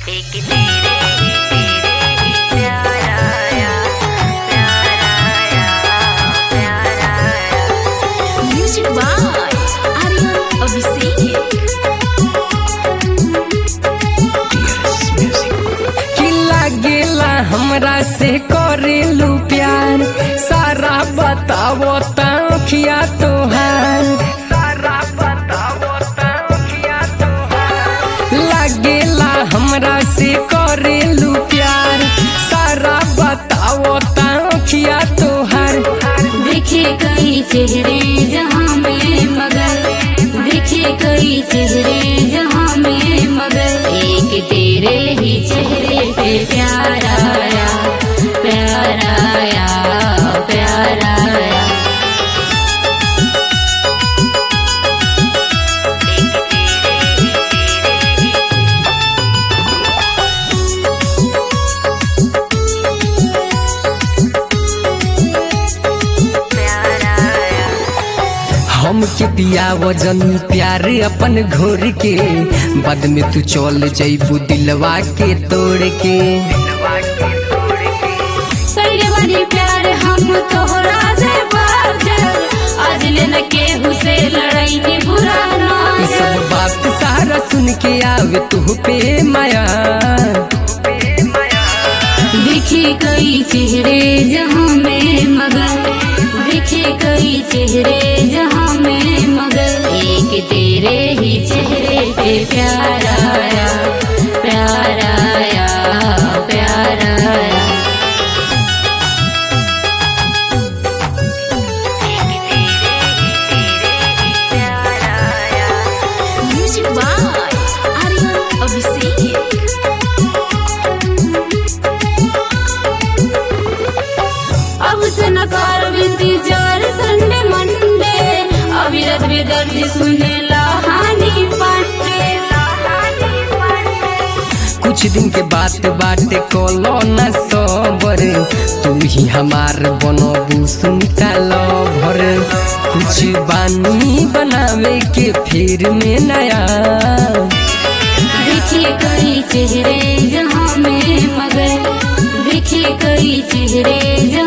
एक तेरे ही तेरे ही प्यारा आया प्यारा आया प्यारा आया Music by Aryan Abhishek. कि लागेला हमरा से करेलू प्यार सारा बतावो तखिया तोहार सारा बतावो तखिया तोहार लागेला हमरा से करेलू प्यार सारा बतावो तखिया तोहार देखे कई चेहरे जहाँ में मगर देखे कई चेहरे जहाँ में मगर एक तेरे ही चेहरे पे प्यार आया प्यार आया प्यार आया एक तेरे ही तेरे ही प्यारा आया हम के पिया वजन प्यार अपन घोर के बाद में तू चल जैबू दिलवा के तोड़ के पहले वाली प्यार हम तोहरा से बाजल आज लेन के हुसे लड़ाई की बुरा ई ना सब बात सारा सुन के आवे तू पे माया देखे कई चेहरे जहाँ में मगर देखे कई चेहरे जहाँ में मगर एक तेरे ही चेहरे पे प्यार आया प्यार आया प्यार आया एक तेरे ही तेरे ही प्यारा आया Music by Aryan Abhishek. अब से नकार इंतजार संडे मंडे अविरत बेदर्द सुने लहानी पांडे कुछ दिन के बात बाटे कोलो न सोबर तू ही हमार बनबू सुनता लभर कुछ बानी बनावे के फिर में नया देखे कई चेहरे जहाँ में मगर देखे कई चेहरे जहाँ